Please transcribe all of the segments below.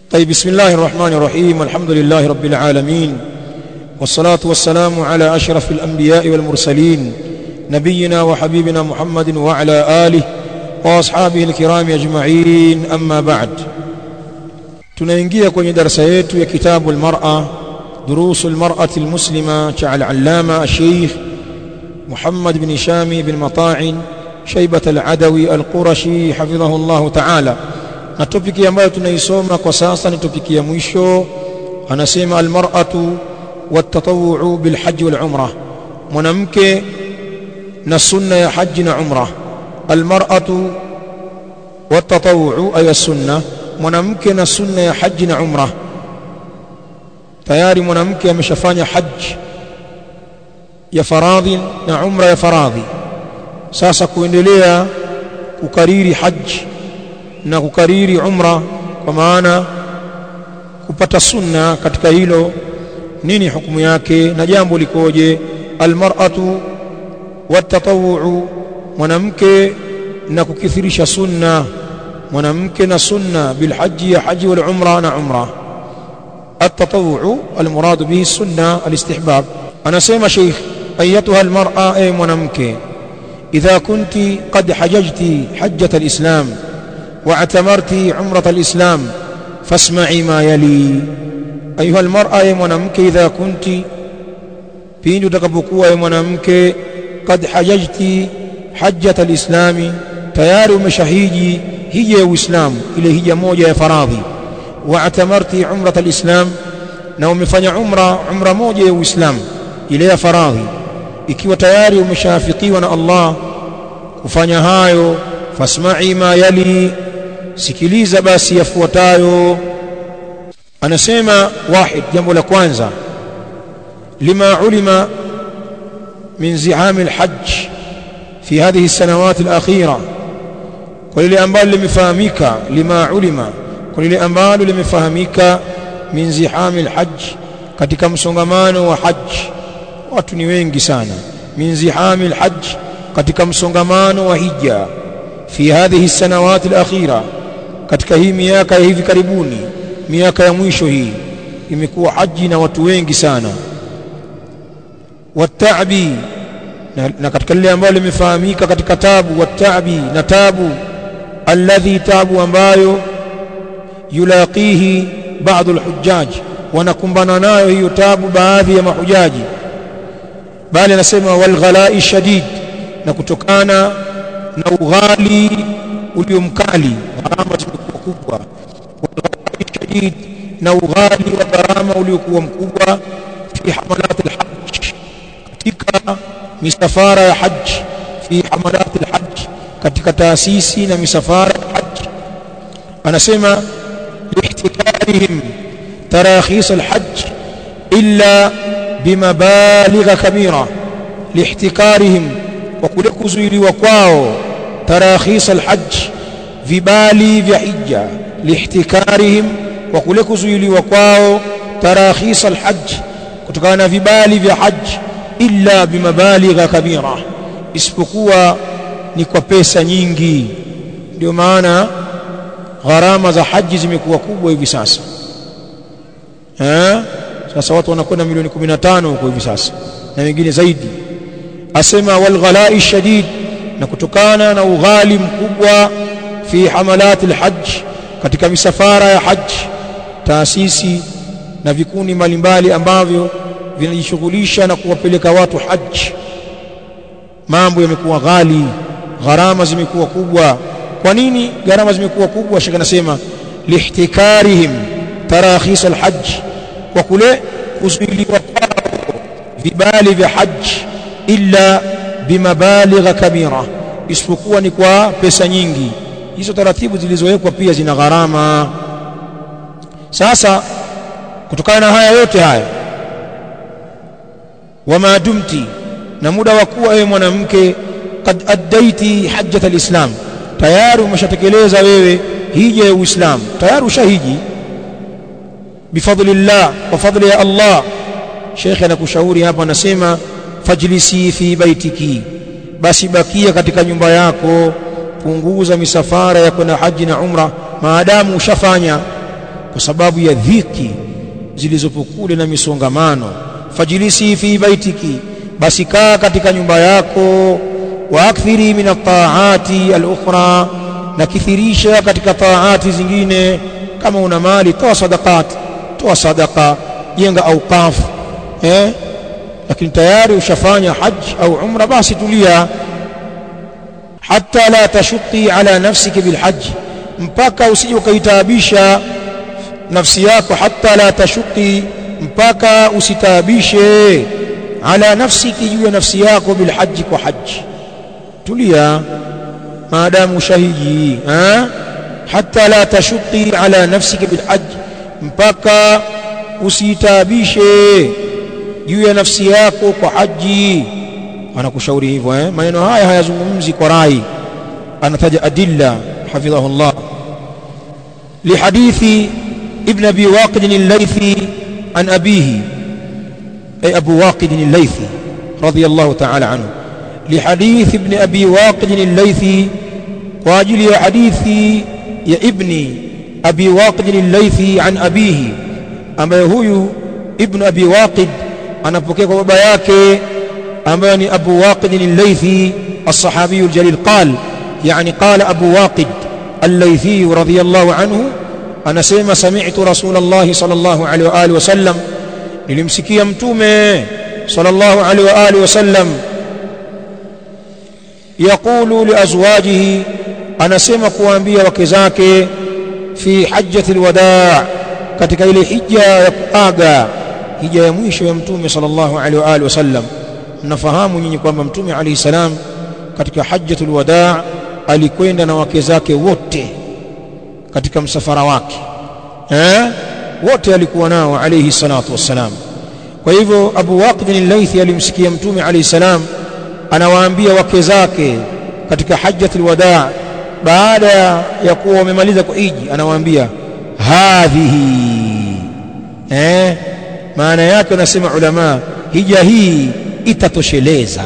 طيب بسم الله الرحمن الرحيم والحمد لله رب العالمين والصلاة والسلام على أشرف الأنبياء والمرسلين نبينا وحبيبنا محمد وعلى آله وأصحابه الكرام أجمعين أما بعد tunaingia kwenye darasa yetu ya kitabu almar'a durusu almar'ati almuslima cha al-allama الشيخ محمد بن شامي بن مطاعن شيبة العدوي القرشي حفظه الله تعالى na topiki ambayo tunaisoma kwa sasa ni topiki ya mwisho anasema almar'atu watatawu'u bilhajj wal umra mwanamke na sunna ya haji na umra almar'atu watatawu'u ay sunna mwanamke na sunna ya haji na umra tayari mwanamke ameshafanya haji ya faradhi na umra ya faradhi sasa kuendelea kukariri haji na kukariri umra kwa maana kupata sunna katika hilo nini hukumu yake na jambo likoje almar'atu watatawu'u mwanamke na kukithirisha sunna mwanamke na sunna bilhaji ya haji wal umra na umra التطوع المراد به السنة الاستحباب أنا سيما شيخ أيتها المرأة أي منمك إذا كنت قد حججت حجة الإسلام واعتمرت عمرة الإسلام فاسمعي ما يلي أيها المرأة أي منمك إذا كنت بين تكبكوا أي منمك قد حججت حجة الإسلام تيار مشهيجي هي وإسلام إلى هي موجة فراضي واعتمرت عمرة الإسلام na umefanya umra umra moja ya Uislamu ile ya faradhi ikiwa tayari umeshafikiwa na Allah kufanya hayo fasma'i ma yali sikiliza basi yafuatayo anasema wahid jambo la kwanza lima ulima min ziham alhajj fi hadhihi السنوات الأخيرة kwa lile ambalo limefahamika lima ulima kwa lile ambalo limefahamika min zihami alhajj katika msongamano wa haji watu ni wengi sana min zihami alhajj katika msongamano wa hija fi hadhihi sanawati alakhira katika hii miaka ya hivi karibuni miaka ya mwisho hii imekuwa haji na watu wengi sana watabi na, na katika lile ambalo limefahamika katika tabu watabi na tabu alladhi tabu ambayo yulaqihi baadhi alhujjaj wanakumbana nayo hiyo tabu baadhi ya mahujaji bali anasema walghalai shadid na kutokana na ughali uliomkali gharama zimekuwa kubwa walghalai shadid na ughali wa gharama uliokuwa mkubwa fi hamalat alhajj katika misafara ya hajj fi hamalat alhajj katika taasisi na misafara ya hajj anasema لاحتكارهم تراخيص الحج إلا بمبالغ كبيرة لاحتكارهم وكلك زيري وكواو تراخيص الحج vibali vya hija lihtikarihim wa kule kuzuiliwa kwao tarakhis alhajj kutokana na vibali vya hajj illa bimabaligha kabira isipokuwa ni kwa pesa nyingi ndio maana gharama za haji zimekuwa kubwa hivi sasa eh sasa watu wanakwenda milioni 15 huko hivi sasa na wengine zaidi asema wal ghalai shadid na kutokana na ughali mkubwa fi hamalat alhajj katika misafara ya haji taasisi na vikundi mbalimbali ambavyo vinajishughulisha na kuwapeleka watu haji mambo yamekuwa ghali gharama zimekuwa kubwa kwa nini gharama zimekuwa kubwa shaka nasema lihtikarihim tarakhis alhajj kwa kule kuzuiliwa kwao vibali vya hajj illa bimabaligha kabira isipokuwa ni kwa pesa nyingi hizo taratibu zilizowekwa pia zina gharama sasa kutokana na haya yote haya wama dumti na muda wa kuwa ewe mwanamke kad addaiti hajjat alislam tayari umeshatekeleza wewe hija ya Uislamu tayari ushahiji bifadlillah kwa fadli ya Allah Sheikh anakushauri hapa anasema fajlisi fi baitiki basi bakia katika nyumba yako punguza misafara ya kwenda haji na umra maadamu ushafanya kwa sababu ya dhiki zilizopo kule na misongamano fajilisi fi baitiki basi kaa katika nyumba yako wa akthiri min at-ta'ati al-ukhra na kithirisha katika taati zingine kama una mali toa sadaqat toa sadaqa jenga auqaf eh lakini tayari ushafanya haji au umra basi tulia hatta la tashuqi ala nafsiki bilhajj mpaka usije ukaitaabisha nafsi yako hatta la tashuqi mpaka usitaabishe ala nafsiki juu ya nafsi yako bilhajj kwa haji tulia maadamu shahidi ha hatta la tashuqi ala nafsika bilhajj mpaka usitabishe juu ya nafsi yako kwa haji anakushauri hivyo eh maneno haya hayazungumzi kwa rai anataja adilla hafidhahu Allah lihadithi ibn abi waqid al-laythi an abihi ay abu waqid al-laythi radiyallahu ta'ala anhu لحديث ابن أبي واقد الليثي واجل يا حديثي يا ابني أبي واقد الليثي عن أبيه أما هو ابن أبي واقد أنا بكيك بابا yake ambaye ni Abu Waqid al-Laythi الصحابي الجليل قال يعني قال أبو واقد الليثي رضي الله عنه أنا سيما سمعت رسول الله صلى الله عليه وآله وسلم nilimsikia mtume صلى الله عليه وآله وسلم يقول لأزواجه anasema kuambia wake zake fi hajjati alwadaa katika ile hija ya kuaga hija ya mwisho ya mtume sallallahu alaihi wa alihi wasallam mnafahamu nyinyi kwamba mtume alayhi salam katika hajjatul wadaa alikwenda na wake zake wote katika msafara wake eh wote alikuwa nao alayhi salatu wassalam kwa hivyo Abu Waqid al-Laythi alimsikia mtume alayhi salam anawaambia wake zake katika hajjatul wadaa baada ya kuwa wamemaliza kuiji anawaambia hadhihi eh maana yake wanasema ulama hija hii itatosheleza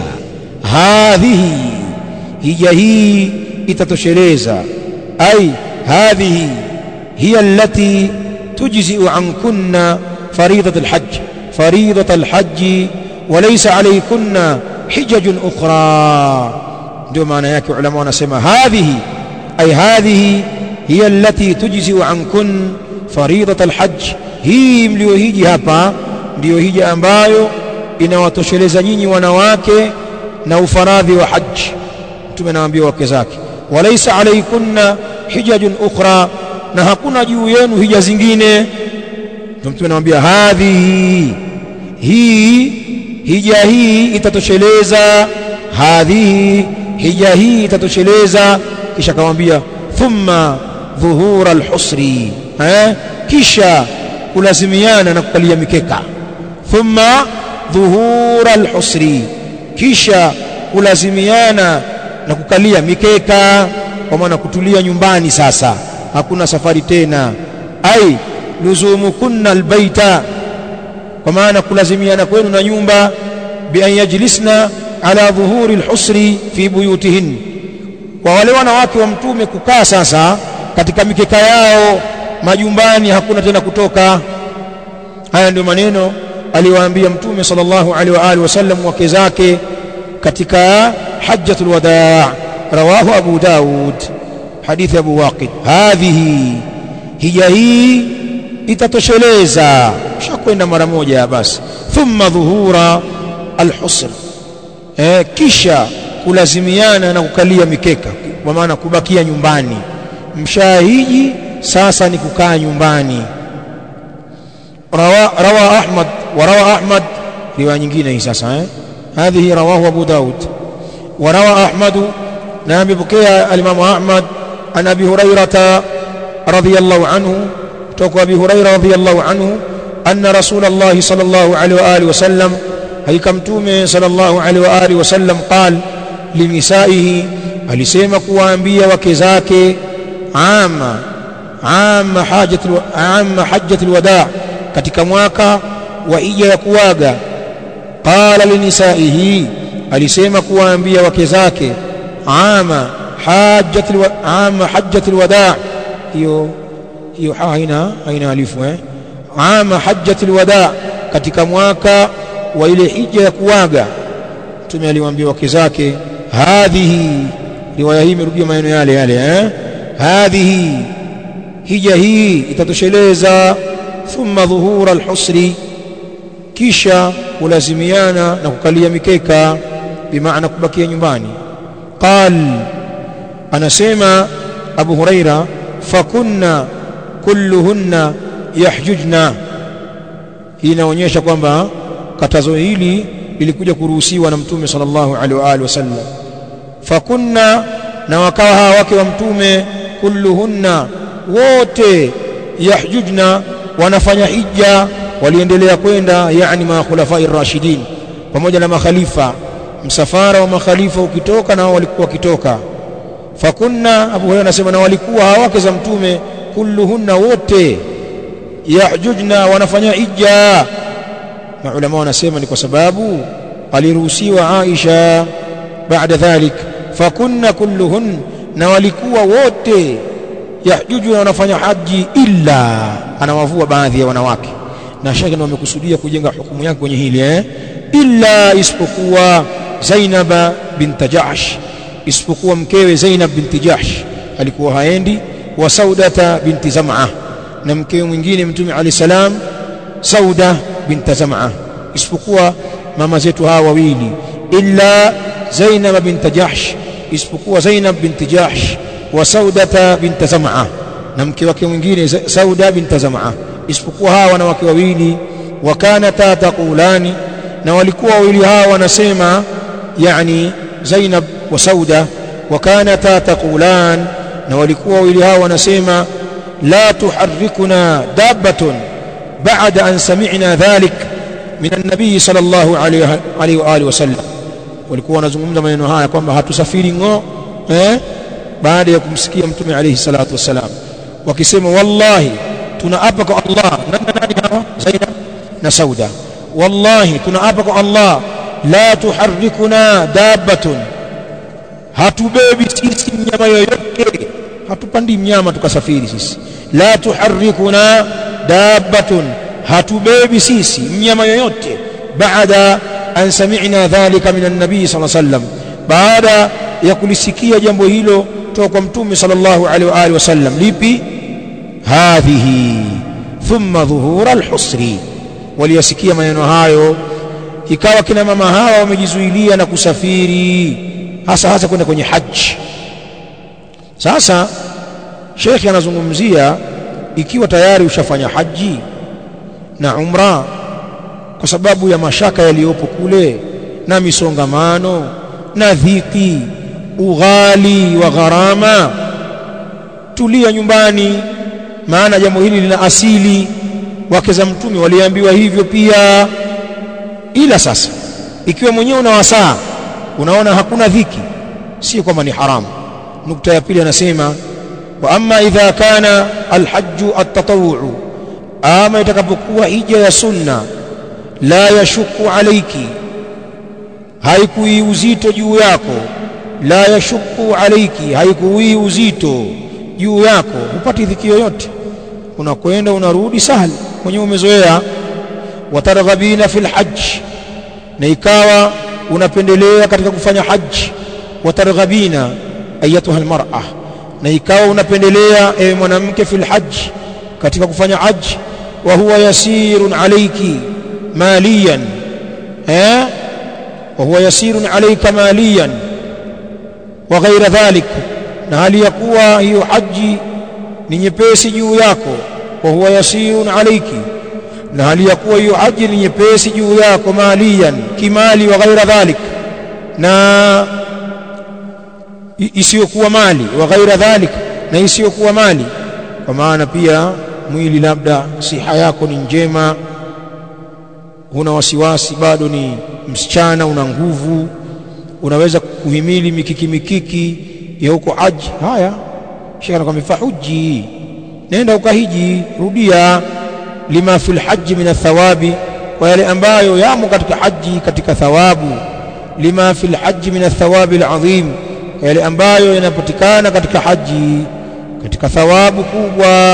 hadhihi hija hii itatosheleza ai hadhihi hiya allati tujzi'u ankunna fariidat alhajj fariidat alhajj walaysa alaykunna hijajun ukhra ndio maana yake ulama wanasema hadhihi ay hadhihi hiya allati tujzi'u ankun fariidat alhajj hii mliohiji hapa ndiyo hija ambayo inawatosheleza nyinyi wanawake na ufaradhi wa haji mtume anawaambia wake zake walaysa alaykunna hijajun ukhra na hakuna juu yenu hija zingine mtume anawaambia hadhihi hii hija hii itatosheleza hadhihi hija hii itatosheleza kisha akamwambia thumma dhuhura alhusri eh kisha kulazimiana na kukalia mikeka thumma dhuhura alhusri kisha kulazimiana na kukalia mikeka kwa maana kutulia nyumbani sasa hakuna safari tena ai luzumukunna albaita kwa maana kulazimiana kwenu na nyumba bi an yajlisna ala dhuhuri alhusri fi buyutihin kwa wale wanawake wa mtume kukaa sasa katika mikeka yao majumbani hakuna tena kutoka haya ndio maneno aliwaambia mtume sallallahu alaihi wa alihi wasallam wake zake katika hajjatul wadaa rawahu abu daud hadithi abu waqid hadhihi hija hii itatosheleza shakwenda mara moja basi thumma dhuhura alhusr eh, kisha kulazimiana na kukalia mikeka kwa maana kubakia nyumbani mshahiji sasa ni kukaa nyumbani rawa, rawa ahmad wa rawa ahmad riwaya nyingine hii sasa eh هذه رواه أبو داود وروى أحمد نعم بكي الإمام أحمد عن أبي هريرة رضي الله عنه توقع أبي هريرة رضي الله عنه أن رسول الله صلى الله عليه وآله وسلم هي كمتومه صلى الله عليه وآله وسلم قال لنسائه alisema kuwaambia wake zake ama ama hajatul ama hajjatul wadaa katika mwaka wa ija ya kuaga qala linisaihi alisema kuwaambia wake zake ama hajjatul ama hajjatul wadaa hiyo hiyo ha haina haina alifu eh ama hajjatul wada katika mwaka wa ile hija ya kuaga mtume aliwaambia wake zake hadhihi riwaya hii imerudia maneno yale yale eh hadhihi hija hii itatosheleza thumma dhuhura alhusri kisha kulazimiana na kukalia mikeka bimaana kubakia nyumbani qal anasema abu huraira fakunna kulluhunna yahjujna hii inaonyesha kwamba katazo hili lilikuja kuruhusiwa na mtume sallallahu alaihi wa alihi wasallam fakunna na wakawa hawa wake wa mtume kulluhunna wote yahjujna wanafanya hija waliendelea kwenda yani ma khulafai rashidin pamoja na makhalifa msafara wa makhalifa ukitoka na wao walikuwa wakitoka fakunna Abu Hurairah anasema na walikuwa hawake za mtume kulluhunna wote yahjujna wanafanya hija maulama wanasema ni kwa sababu aliruhusiwa Aisha baada dhalik fakunna kulluhun na walikuwa wote yahjuju wanafanya haji illa anawavua baadhi ya wanawake na shaka ndio wamekusudia kujenga hukumu yake kwenye hili eh illa isipokuwa Zainab bint Jahsh isipokuwa mkewe Zainab binti Jahsh alikuwa haendi wa Saudata binti Zam'a na mkewe mwingine mtume Ali salam Sauda binti Zam'a isipokuwa mama zetu hawa wawili illa Zainab binti Jahsh isipokuwa Zainab binti Jahsh wa Saudata binti Zam'a na mke wake mwingine Sauda binti Zam'a isipokuwa hawa wanawake wawili wakanata taqulani na walikuwa wawili hawa wanasema yani Zainab wa Sauda wakanata taqulan na walikuwa wawili hawa wanasema la tuharrikuna dabbatun ba'da an sami'na dhalik min an-nabiy sallallahu alayhi wa alihi wasallam walikuwa wanazungumza maneno haya kwamba hatusafiri ngo eh baada ya kumsikia mtume alayhi salatu wasalam wakisema wallahi tunaapa kwa Allah nani nani hawa Zainab na Sauda wallahi tunaapa kwa Allah la tuharrikuna dabbatun hatubebi sisi mnyama yoyote hatupandi mnyama tukasafiri sisi la tuharrikuna dabbatun hatubebi sisi mnyama yoyote baada an sami'na dhalika min an-nabii sallallahu alayhi wasallam baada ya kulisikia jambo hilo kutoka kwa mtume sallallahu alaihi wa alihi wasallam lipi hadhihi thumma dhuhura al-husri waliyasikia maneno hayo ikawa kina mama hawa wamejizuilia na kusafiri hasa hasa kwenda kwenye haji sasa shekhi anazungumzia ikiwa tayari ushafanya haji na umra kwa sababu ya mashaka yaliyopo kule na misongamano na dhiki ughali wa gharama tulia nyumbani maana jambo hili lina asili wake za mtume waliambiwa hivyo pia ila sasa ikiwa mwenyewe una wasaa unaona hakuna dhiki si kwamba ni haramu nukta ya pili anasema wa amma idha kana alhajju at-tatawwu ama itakapokuwa hija ya sunna la yashuku alayki haikui uzito juu yako la yashuku alayki haikui uzito juu yako hupati dhiki yoyote unakwenda unarudi sahali mwenyewe umezoea watarghabina fil hajj na ikawa unapendelea katika kufanya haji watarghabina ayatuha almar'a na ikawa unapendelea ewe mwanamke fil hajj katika kufanya haji wa huwa yasirun alayki maliyan eh wa huwa yasirun alayka maliyan wa ghaira dhalik na hali ya kuwa hiyo haji ni nyepesi juu yako wa huwa yasirun alayki na hali ya kuwa hiyo haji ni nyepesi juu yako maliyan kimali wa ghaira dhalik na isiyokuwa mali wa ghaira dhalik na isiyokuwa mali kwa maana pia mwili labda siha yako ni njema huna wasiwasi bado ni msichana una nguvu unaweza kuhimili mikiki mikiki ya huko haji haya shekha anakuambia fahuji nenda ukahiji rudia lima fil haji min athawabi kwa yale ambayo yamo katika haji katika thawabu lima fil haji min athawabi alazim kwa yale ambayo yanapatikana katika haji katika thawabu kubwa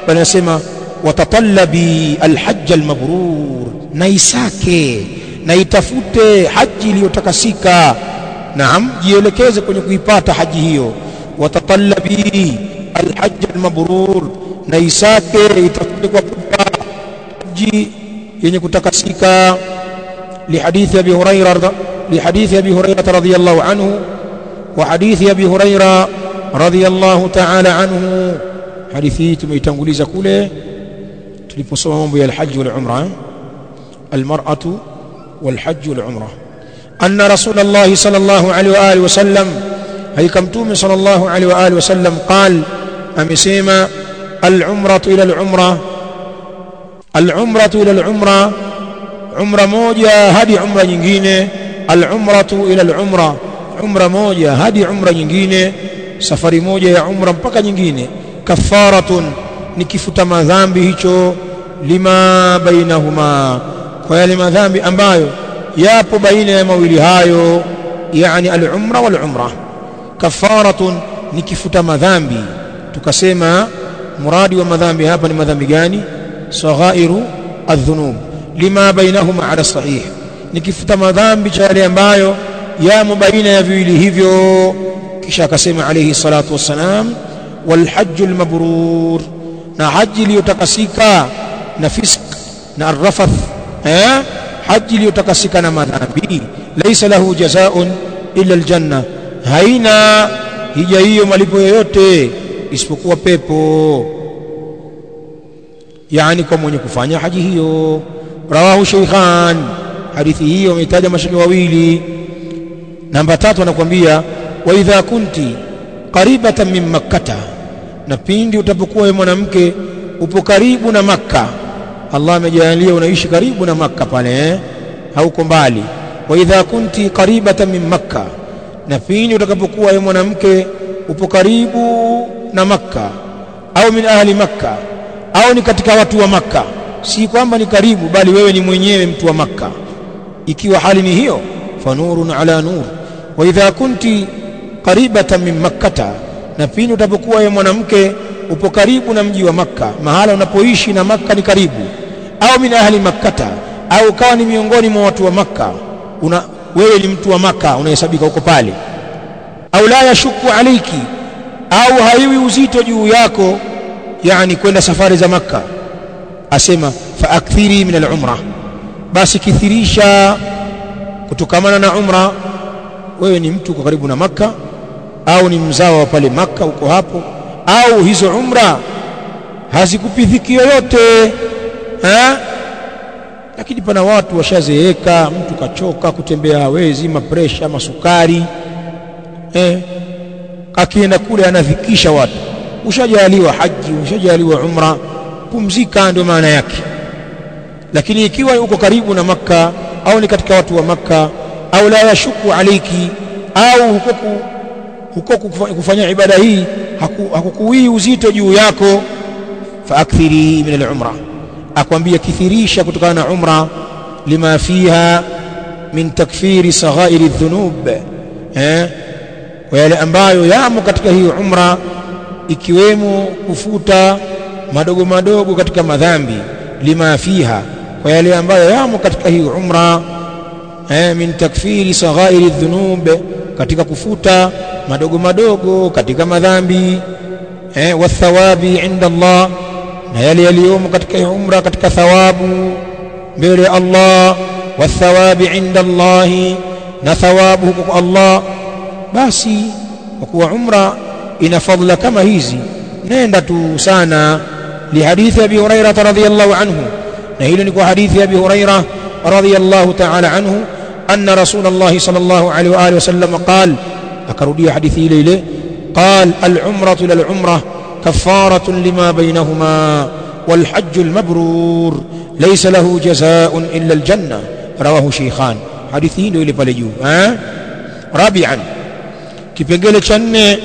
bali anasema watatallabi alhajj almabrur na isake na itafute haji iliyotakasika naam jielekeze kwenye kuipata haji hiyo watatallabi alhajj almabrur na isake itafute kwa pupa haji yenye kutakasika لحديث أبي هريرة لحديث أبي هريرة رضي الله عنه وحديث أبي هريرة رضي الله تعالى عنه حديثي تميتنغوليزا كله tuliposoma mambo ya alhajj wal umra almar'atu wal hajj wal umra anna rasulullah sallallahu alaihi wa alihi wasallam haika mtume sallallahu alaihi wa alihi wasallam qal amesema al umratu ila al umra al umratu ila al umra umra moja hadi umra nyingine al umratu ila al umra umra moja hadi umra nyingine safari moja ya umra mpaka nyingine kafaratun ni kifuta madhambi hicho lima bainahuma kwa yale madhambi ambayo yapo baina ya mawili hayo yani al-umra wal umra kafaratun ni kifuta madhambi tukasema muradi wa madhambi hapa ni madhambi gani saghairu adh-dhunub lima bainahuma ala sahih ni kifuta madhambi cha yale ambayo yamo baina ya viwili hivyo kisha akasema alayhi salatu wassalam wal hajjul mabrur na haji iliyotakasika na fisk na arrafath eh haji iliyotakasika na madhambi laysa lahu jazaa'un illa aljanna haina hija hiyo malipo yoyote isipokuwa pepo yani kwa mwenye kufanya haji hiyo rawahu shaykhan hadithi hiyo wametaja mashaka wawili namba tatu anakuambia wa idha kunti qaribatan min makkata na pindi utapokuwa wewe mwanamke upo karibu na makka Allah amejalia unaishi karibu na makka pale eh? hauko mbali wa idha kunti qaribatan min makka na pindi utakapokuwa wewe mwanamke upo karibu na makka au min ahli makka au ni katika watu wa makka si kwamba ni karibu bali wewe ni mwenyewe mtu wa makka ikiwa hali ni hiyo fanurun ala nur wa idha kunti qaribatan min makkata na pindi utapokuwa wewe mwanamke upo karibu na mji wa makka mahala unapoishi na makka ni karibu au min ahli makkata au kawa ni miongoni mwa watu wa makka una wewe ni mtu wa makka unahesabika huko pale au la yashuku alayki au haiwi uzito juu yako yani kwenda safari za makka asema faakthiri min al-umra basi kithirisha kutokamana na umra wewe ni mtu uko karibu na makka au ni mzawa wa pale makka uko hapo au hizo umra hazikupi dhiki yoyote ha? lakini pana watu washazeeka mtu kachoka kutembea hawezi mapresha masukari eh? akienda kule anadhikisha watu ushajaliwa haji ushajaliwa umra pumzika ndio maana yake lakini ikiwa uko karibu na makka au ni katika watu wa makka au la yashuku alayki au huko huko kufanya ibada hii hakukuwii uzito juu yako faakthiri min al-umra akwambia kithirisha kutokana na umra lima fiha min takfiri saghairi dhunub eh kwa yale ambayo yamo katika hii umra ikiwemo kufuta madogo madogo katika madhambi lima fiha kwa yale ambayo yamo katika hii umra eh min takfiri saghairi dhunub katika kufuta madogo madogo katika madhambi eh wathawabi inda Allah na yale yaliyomo katika umra katika thawabu mbele ya Allah wathawabi inda Allah na thawabu huko kwa Allah basi kwa kuwa umra ina fadhila kama hizi nenda tu sana lihadithi abi hurairah radhiyallahu anhu na hilo ni kwa hadithi abi hurairah radhiyallahu ta'ala anhu anna rasulullah sallallahu alaihi wa alihi wasallam qala akarudia hadithi ile ile قال العمرة إلى العمرة كفارة لما بينهما والحج المبرور ليس له جزاء إلا الجنة رواه شيخان حديثين إلى بلجو ها رابعا kipengele cha nne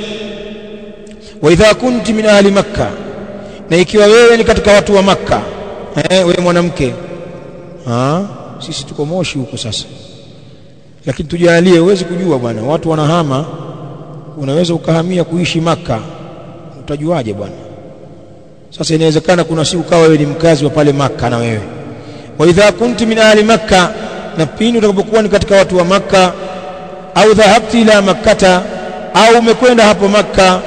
wa idha kunti min ahli makka na ikiwa wewe ni katika watu wa makka eh wewe mwanamke ah sisi tuko moshi huko sasa lakini tujalie huwezi kujua bwana watu wanahama unaweza ukahamia kuishi maka utajuaje bwana sasa inawezekana kuna siku kawa wewe ni mkazi wa pale Makka na wewe wa idha kunti min ahli Makka na pindi utakapokuwa ni katika watu wa Makka au dhahabti ila makkata au umekwenda hapo Makka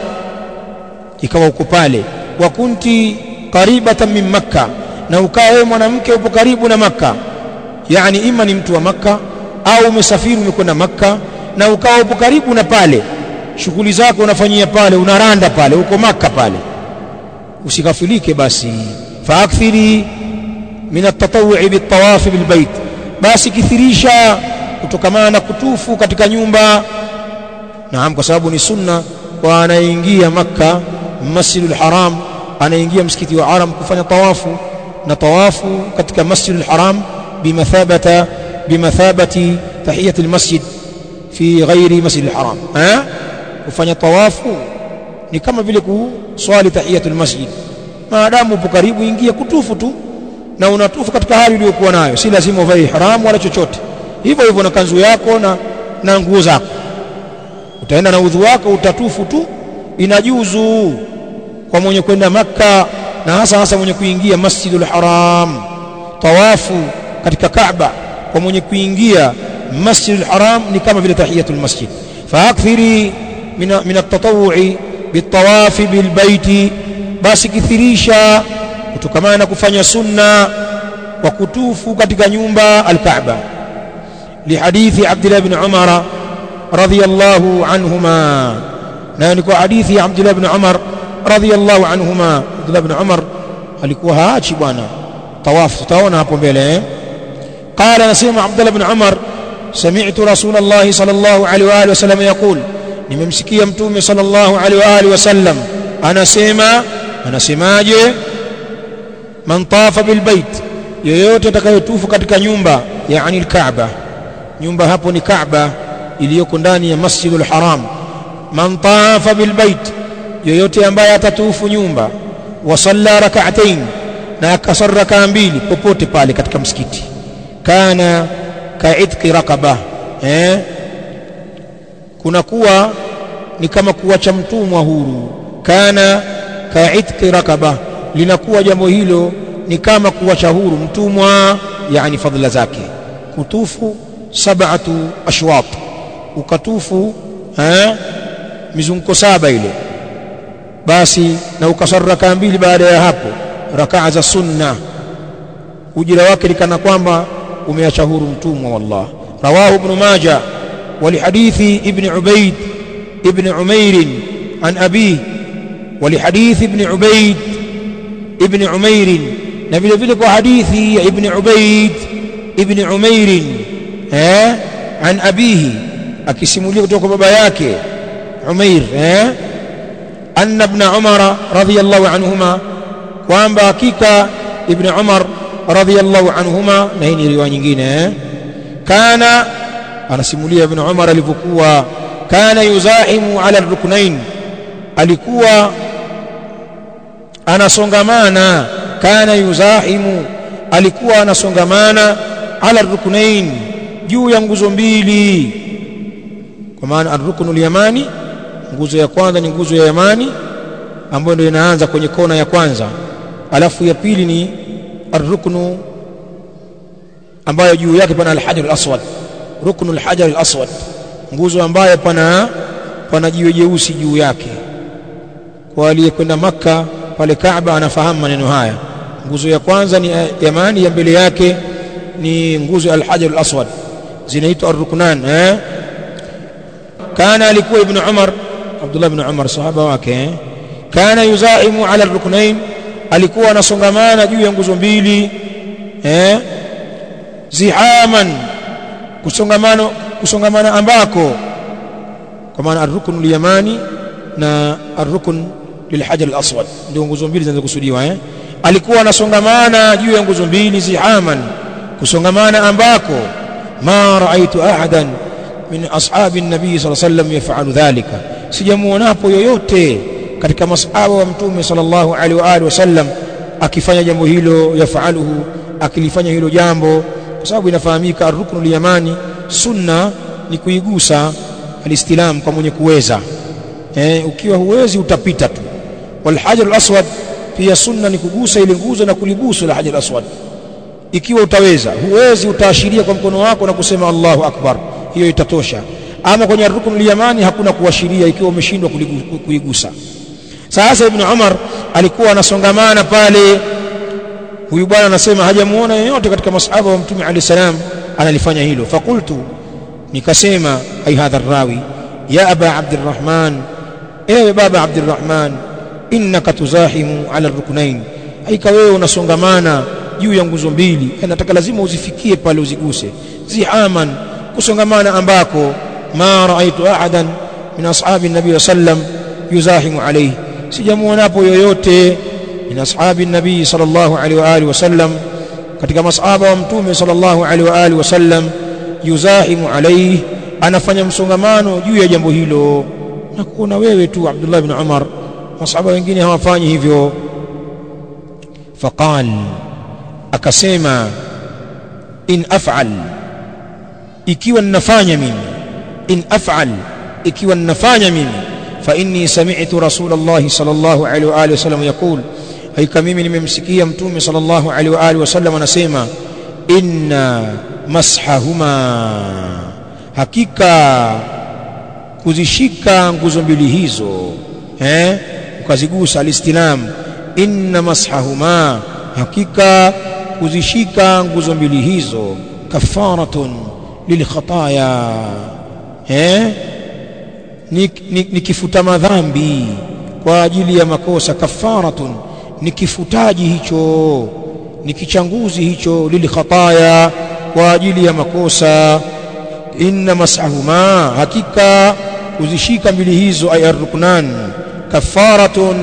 ikawa uko pale wa kunti qaribatan min Makka na ukawa wewe mwanamke upo karibu na Makka yani ima ni mtu wa Makka au umesafiri umekwenda Makka na ukawa upo karibu na pale shughuli zako unafanyia pale unaranda pale uko Makka pale usikafilike basi faakthiri min at-tatawwu'i bit-tawafi bil-bait basi kithirisha kutokamana na kutufu katika nyumba naam kwa sababu ni sunna kwa anaingia Makka Masjidul Haram anaingia msikiti wa Haram kufanya tawafu na tawafu katika Masjidul Haram bimathabata bimathabati tahiyat almasjid fi ghairi Masjidil Haram eh kufanya tawafu ni kama vile kuswali tahiyatul masjid maadamu upo karibu ingia kutufu tu na unatufu katika hali uliyokuwa nayo si lazima uvae ihram wala chochote hivyo hivyo na kanzu yako na na nguo zako utaenda na udhu wako utatufu tu inajuzu kwa mwenye kwenda makka na hasa hasa mwenye kuingia masjidul haram tawafu katika kaaba kwa mwenye kuingia masjidul haram ni kama vile tahiyatul masjid faakthiri min min at-tatawwu'i bitawafi bilbaiti basi kithirisha kutokamana na kufanya sunna wa kutufu katika nyumba al-Kaaba lihadithi Abdullah ibn Umar radhiyallahu anhuma na ni kwa hadithi ya Abdullah ibn Umar radhiyallahu anhuma Abdullah ibn Umar alikuwa haachi bwana tawafu tutaona hapo mbele eh قال نسيم عبد الله بن عمر سمعت رسول الله صلى الله عليه واله وسلم يقول nimemsikia mtume sallallahu alaihi wa alihi wasallam anasema anasemaje man tafa bil bait yoyote atakayetufu katika nyumba yani al-Kaaba nyumba hapo ni Kaaba iliyoko ndani ya Masjidul Haram man tafa bil bait yoyote ambaye atatufu nyumba wa salla rak'atayn na akasar rak'a mbili popote pale katika msikiti kana ka'itqi raqaba eh kunakuwa ni kama kuwacha mtumwa huru kana ka'itqi rakaba linakuwa jambo hilo ni kama kuwacha huru mtumwa yani fadhila zake kutufu sab'atu ashwat ukatufu eh mizunguko saba ile basi na ukasar rakaa mbili baada ya hapo rakaa za sunna ujira wake likana kwamba umeacha huru mtumwa wallah rawahu ibn majah ولحديث ابن عبيد ابن عمير عن أبيه ولحديث ابن عبيد ابن عمير نبي ذلك حديث ابن عبيد ابن عمير ها عن أبيه akisimulia kutoka baba yake Umair eh anna ibn Umar radhiyallahu anhuma kwamba hakika ibn Umar radhiyallahu anhuma na hii ni riwaya nyingine eh kana anasimulia ibn Umar alivyokuwa kana yuzahimu ala ruknain alikuwa anasongamana kana yuzahimu alikuwa anasongamana ala ruknain juu ya nguzo mbili kwa maana ar-ruknul yamani nguzo ya kwanza ni nguzo ya yamani ambayo ndio inaanza kwenye kona ya kwanza alafu ya pili ni ar-ruknu ambayo juu yake pana al-hajar al-aswad ruknul hajar al-aswad nguzo ambayo pana pana jiwe jeusi juu yake kwa aliyekwenda maka pale Kaaba anafahamu maneno haya nguzo ya kwanza ni yamani ya mbele yake ni nguzo ya al-hajar al-aswad zinaitwa ar-ruknan eh kana alikuwa ibn Umar Abdullah ibn Umar sahaba wake eh? kana yuzaimu ala ar-ruknain alikuwa anasongamana juu ya nguzo mbili eh zihaman kusongamano kusongamana ambako kwa maana ar-rukn al-yamani na ar-rukn lilhajar al-aswad ndio nguzo mbili zinazokusudiwa eh alikuwa anasongamana juu ya nguzo mbili zihaman kusongamana ambako ma raaitu ahadan min ashabi nabii sallallahu alayhi wasallam yafalu dhalika sijamuonapo yoyote katika masahaba wa mtume sallallahu alaihi wa alihi wasallam akifanya jambo hilo yafaluhu akilifanya hilo jambo kwa sababu inafahamika ar-ruknul yamani sunna ni kuigusa alistilam kwa mwenye kuweza eh, ukiwa huwezi utapita tu wal hajar al-aswad pia sunna ni kugusa ile nguzo na kulibusu la hajar aswad ikiwa utaweza huwezi utaashiria kwa mkono wako na kusema Allahu akbar hiyo itatosha ama kwenye rukun liyamani hakuna kuashiria ikiwa umeshindwa kuigusa sasa ibn Umar alikuwa anasongamana pale huyu bwana anasema hajamuona yeyote katika masahaba wa mtume alayhi salam analifanya hilo fakultu nikasema ai hadha rawi ya aba abdurrahman ewe baba abdurrahman innaka tuzahimu ala ruknain haika wewe unasongamana juu ya nguzo mbili nataka lazima uzifikie pale uziguse zihaman kusongamana ambako ma raaitu ahadan min ashabi nabii sallam yuzahimu alayhi sijamuonapo yoyote min ashabi nabii sallallahu alaihi wa alihi wasallam katika masahaba wa mtume sallallahu alaihi wa alihi wasallam yuzahimu alayhi anafanya msongamano juu ya jambo hilo na kuona wewe tu Abdullah ibn Umar masahaba wengine hawafanyi hivyo faqal akasema in af'al ikiwa ninafanya mimi in af'al ikiwa ninafanya mimi fa inni sami'tu rasulullah sallallahu alaihi wa alihi wasallam yaqul haika mimi nimemsikia mtume sallallahu alaihi wa alihi wasallam anasema inna mashahuma hakika kuzishika nguzo mbili hizo eh ukazigusa alistilam inna mashahuma hakika kuzishika nguzo mbili hizo kafaratun lilkhataya eh ni, ni, ni kifuta madhambi kwa ajili ya makosa kafaratun ni kifutaji hicho ni kichanguzi hicho lilkhataya kwa ajili ya makosa inna masahuma hakika kuzishika mbili hizo ay arruknan kafaratun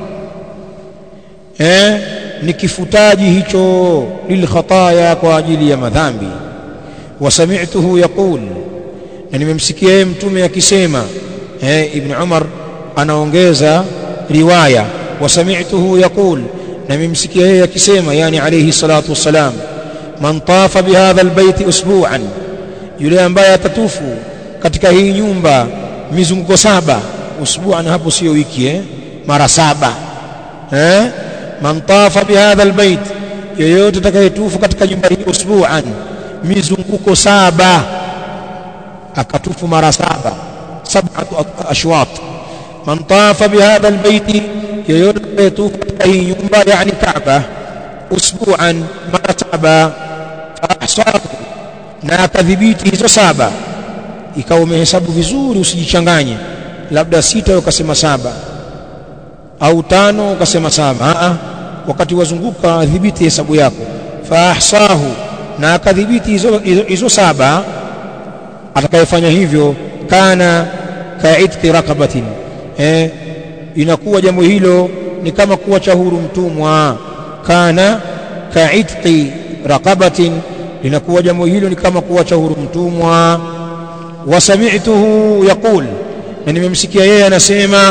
eh ni kifutaji hicho lilkhataya kwa ajili ya madhambi wasami'tuhu yaqul na nimemsikia yeye mtume akisema eh ibn Umar anaongeza riwaya wasami'tuhu yaqul na nimemsikia yeye akisema yani alayhi salatu wassalam man tafa bihadha albayt usbu'an yule ambaye atatufu katika hii nyumba mizunguko saba usbu'an hapo sio wiki eh mara saba eh man tafa bihadha albayt yoyote atakayetufu katika nyumba hii usbu'an mizunguko saba akatufu mara saba sab'atu ashwat man tafa bihadha albayt yoyote atakayetufu katika hii nyumba yani Kaaba usbu'an mara saba ahsahu na akadhibiti hizo saba ikawa umehesabu vizuri usijichanganye labda sita ukasema saba au tano ukasema saba a wakati wazunguka dhibiti hesabu yako fa ahsahu na akadhibiti hizo, hizo, hizo saba atakayefanya hivyo kana kaitqi raqabatin eh inakuwa jambo hilo ni kama kuacha huru mtumwa kana kaitqi raqabatin linakuwa jambo hilo ni kama kuacha huru mtumwa wasami'tuhu yaqul na nimemsikia yeye anasema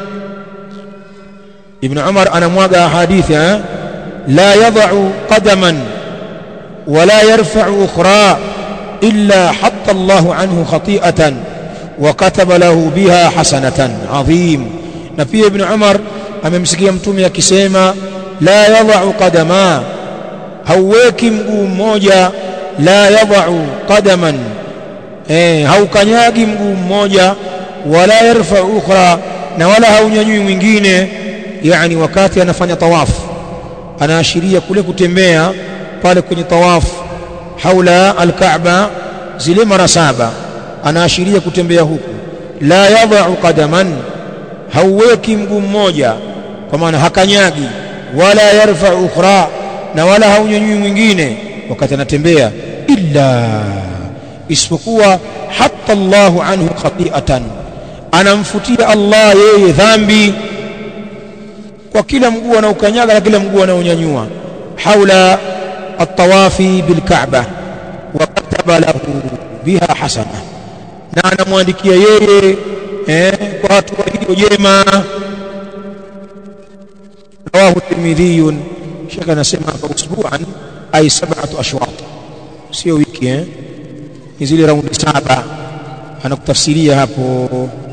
ibn Umar anamwaga hadithi eh la yad'u qadaman wala yarfa'u ukhra illa hatta Allah anhu khati'atan wa kataba lahu biha hasanatan adhim na pia ibn Umar amemsikia mtume akisema la yad'u qadama hauweki mguu mmoja la yad'u qadaman eh haukanyagi mguu mmoja wala yarfa ukhra na wala haunyanyui mwingine yani wakati anafanya tawafu anaashiria kule kutembea pale kwenye tawafu haula alkaaba zile mara saba anaashiria kutembea huku la yad'u qadaman hauweki mguu mmoja kwa maana hakanyagi wala yarfa ukhra na wala haunyanyui mwingine wakati anatembea illa isipokuwa hatta Allahu anhu khati'atan anamfutia Allah yeye dhambi kwa kila mguu anaokanyaga na kila mguu anaonyanyua haula at-tawafi bil-Ka'bah wa kataba lahu biha hasana na anamwandikia yeye eh, kwa hatua hiyo jema rawahu Tirmidhi shaka anasema hapa usbu'an ay sab'atu ashwat sio wiki eh ni zile raundi saba anakutafsiria hapo